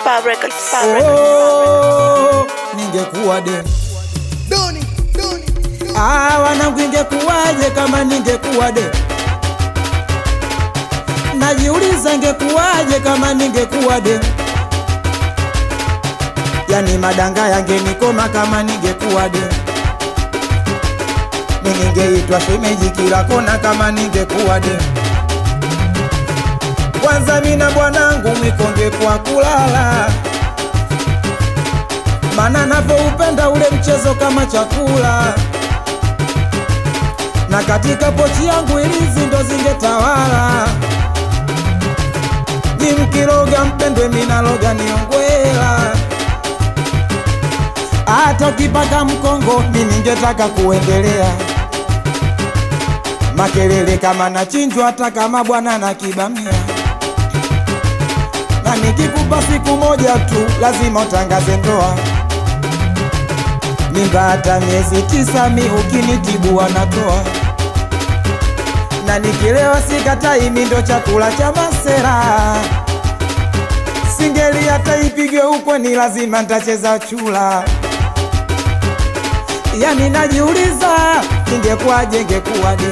Far Records. Far Records. Oh, ningekuwa de Ah, wanangu ingekuwaje kama ningekuwa de najiuliza ingekuwaje kama ningekuwa de yani madanga yangenikoma kama ningekuwa de ningeitwa shemeji kila kona kama ningekuwa de kwanza mina bwanangu mwikonge kwa kulala mana navyoupenda ule mchezo kama chakula na katika pochi yangu ilizi ndo zingetawala ni mkiroga mpendwe minaloga niongwela hata ukipaka mkongo mi ningetaka kuendelea makelele kama nachinjwa hata kama bwana na kibamia na nikikupa siku moja tu lazima utangaze ndoa mimba hata miezi tisa mi ukinitibu wanatoa na nikilewa sikatai mi ndo chakula cha masera singeli hata ipigwe huko ni lazima ntacheza chula yani najiuliza ingekuwaje ingekuwaje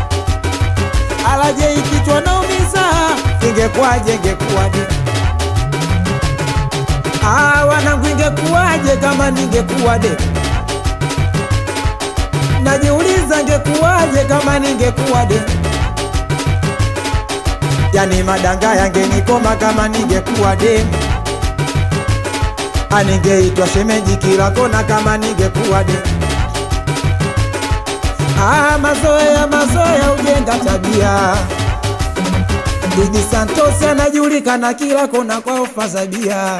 alaje ikichwa naumiza ingekuwaje ingekuwaje Ah, wanangu ingekuwaje kama ningekuwa de najiuliza ngekuwaje kama ningekuwa de yani madanga yangenikoma kama ningekuwa de aningeitwa shemeji kila kona kama ningekuwa de Ah, mazoea mazoea ujenga tabia Didi Santos anajulikana kila kona kwa ofa za bia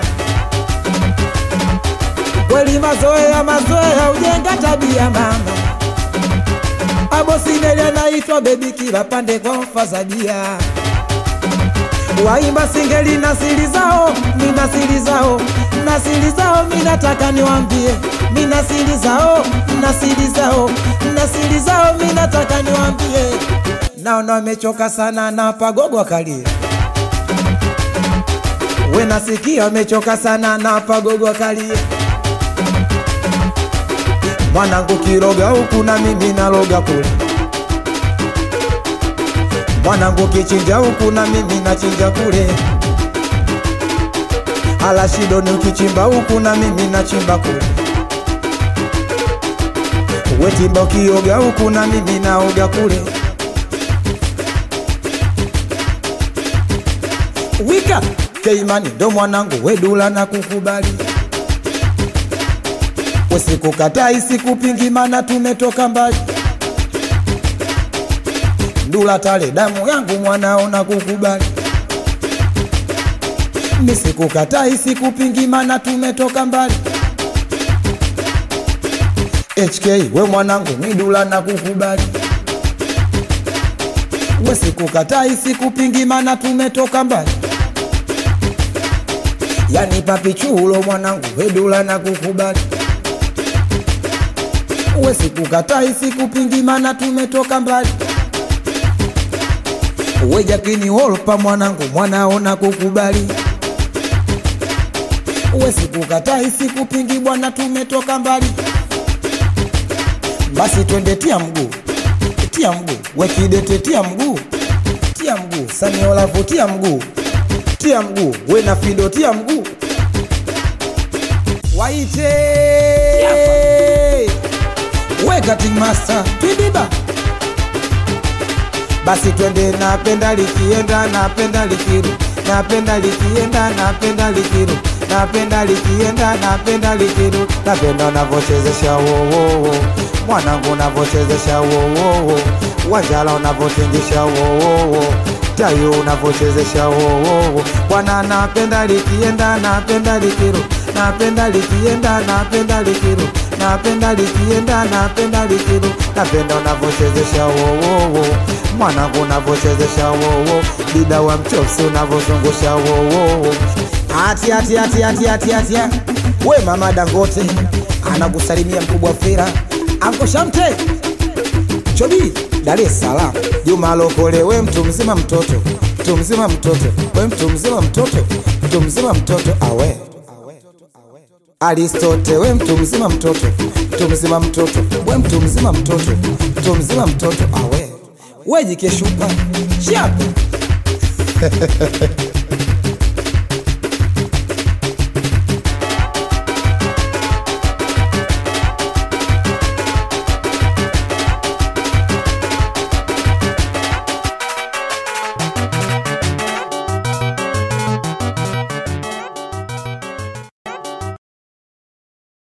kweli mazoea mazoea ujenga tabia mama abosineli anaitwa bebi kila pande kwa ofa za bia waimba singeli na siri zao mina siri zao na siri zao minataka niwambie mina siri zao na siri zao na siri zao minataka niwambie naona wamechoka sana na pagogo akalie we nasikia wamechoka sana na pagogo akalie mwanangu kiroga huku na mimi naloga kule mwanangu kichinja huku na mimi nachinja kule ala shidoni ukichimba huku na mimi nachimba kule wetimba ukioga huku na mimi naoga kule wika keimani ndo mwanangu wedula na kukubali usikukatai sikupingi mana tumetoka mbali ndula tale damu yangu mwanao na kukubali nisikukatai sikupingi mana tumetoka mbali HK we mwanangu midula na kukubali we sikukatai sikupingi mana tumetoka mbali yani papichulo mwanangu wedula na kukubali we sikukatai sikupingi mana tumetoka mbali we jakini wolpa mwanangu mwanaona kukubali we sikukatai sikupingi bwana tumetoka mbali basi twende tia mguu tia mguu wekidete tia mguu tia mguu saniolavu tia mguu tia mguu we na fido tia mguu waite we cutting master twibiba basi twende napenda likienda napenda likiru napenda likienda napenda likiru napenda likienda napenda likiru napenda unavyochezesha wowowo mwanangu unavyochezesha wowowo wanjala unavyotingisha wowowo tayo unavyochezesha wowowo bwana napenda likienda napenda likiru napenda likienda napenda likiru napenda likienda napenda likiru napenda unavyochezesha wowowo mwanangu unavyochezesha wowo dida wa mchopsi unavyozungusha wowowo ati ati ati ati ati ati we mama dangote anakusalimia mkubwa fera anko shamte chobi dar es salaam juma lokole we mtu mzima mtoto mtu mzima mtoto we mtu mzima mtoto mtu mzima mtoto awe Aristote, we mtu mzima mtoto, mtu mzima mtoto, we mtu mzima mtoto, mtu mzima mtoto awe we jikeshupa chape